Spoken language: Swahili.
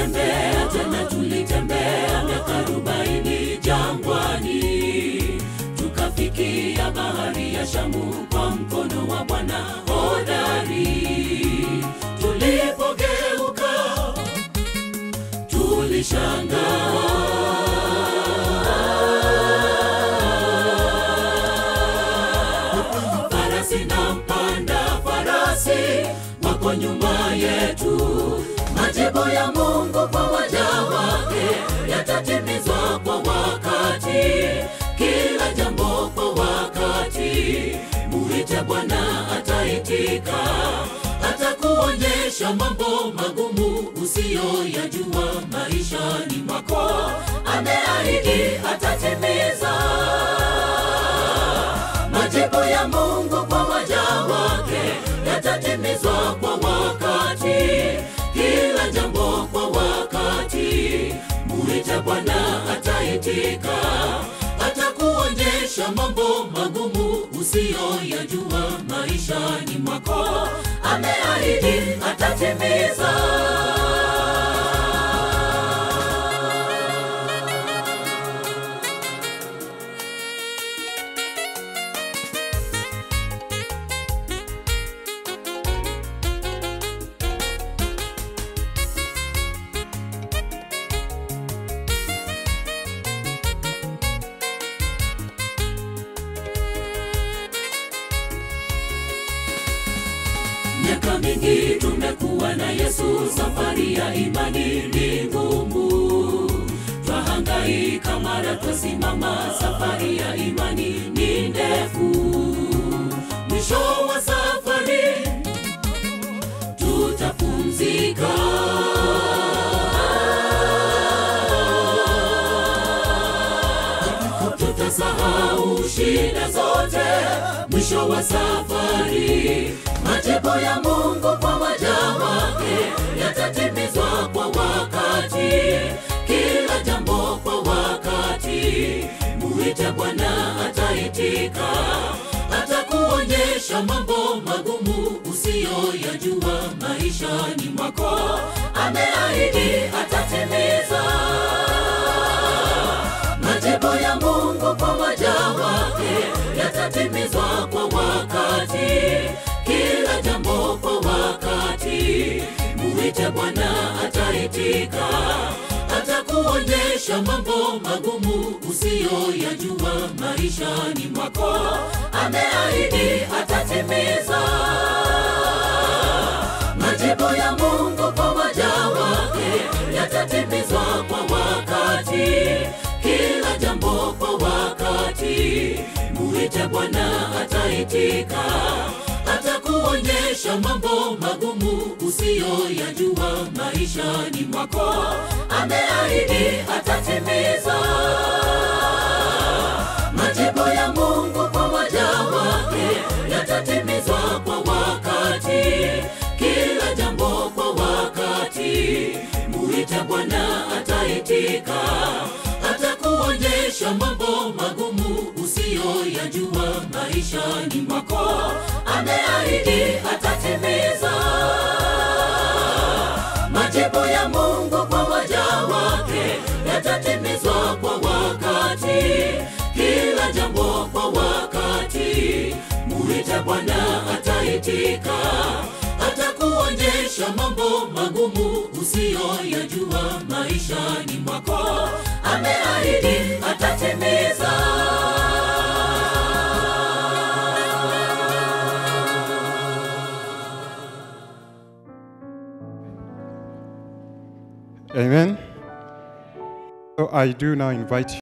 tulitembea tena tulitembea miaka arobaini jangwani tukafikia bahari ya shamu kwa mkono wa bwana hodari tulipogeuka tulishangaa farasi na mpanda farasi wako nyuma yetu majibu ya mungu kwa waja wake yatatimizwa kwa wakati kila jambo kwa wakati muite bwana ataitika atakuonyesha mambo magumu usiyoyajua maishani mwako ameahidi atatimiza majibu ya mungu kwa waja wake yatatimizwa kwa wakati kila jambo kwa wakati muite bwana ataitika atakuonyesha mambo magumu usiyoyajua maishani mwako ameahidi atatimiza miaka mingi tumekuwa na yesu safari ya imani ni ngumu twahangaika mara twasimama safari ya imani ni ndefu mwisho wa safari tutapumzika tutasahau shida zote mwisho wa safari majibu ya mungu kwa waja wake yatatimizwa kwa wakati kila jambo kwa wakati muite bwana ataitika atakuonyesha mambo magumu usiyoyajua maishani mwako ameahidi atatimiza majibu ya mungu kwa waja wake yatatimizwa kwa wakati kila jambo kwa wakati muite bwana ataitika atakuonyesha mambo magumu usiyoyajua maishani mwako ameahidi atatimiza majibu ya mungu kwa waja wake yatatimizwa kwa wakati kila jambo kwa wakati muite bwana ataitika atakuonyesha mambo magumu usiyoyajua maishani mwako ameahidi atatimiza majibu ya mungu kwa waja wake yatatimizwa kwa wakati kila jambo kwa wakati muite bwana ataitika atakuonyesha mambo magumu usiyoyajua maishani mwako ameahidi atatimiza majibu ya mungu kwa waja wake yatatimizwa kwa wakati kila jambo kwa wakati muite bwana ataitika atakuonyesha mambo magumu usiyoyajua maishani mwako ameahidi atatimiza Amen. So I do now invite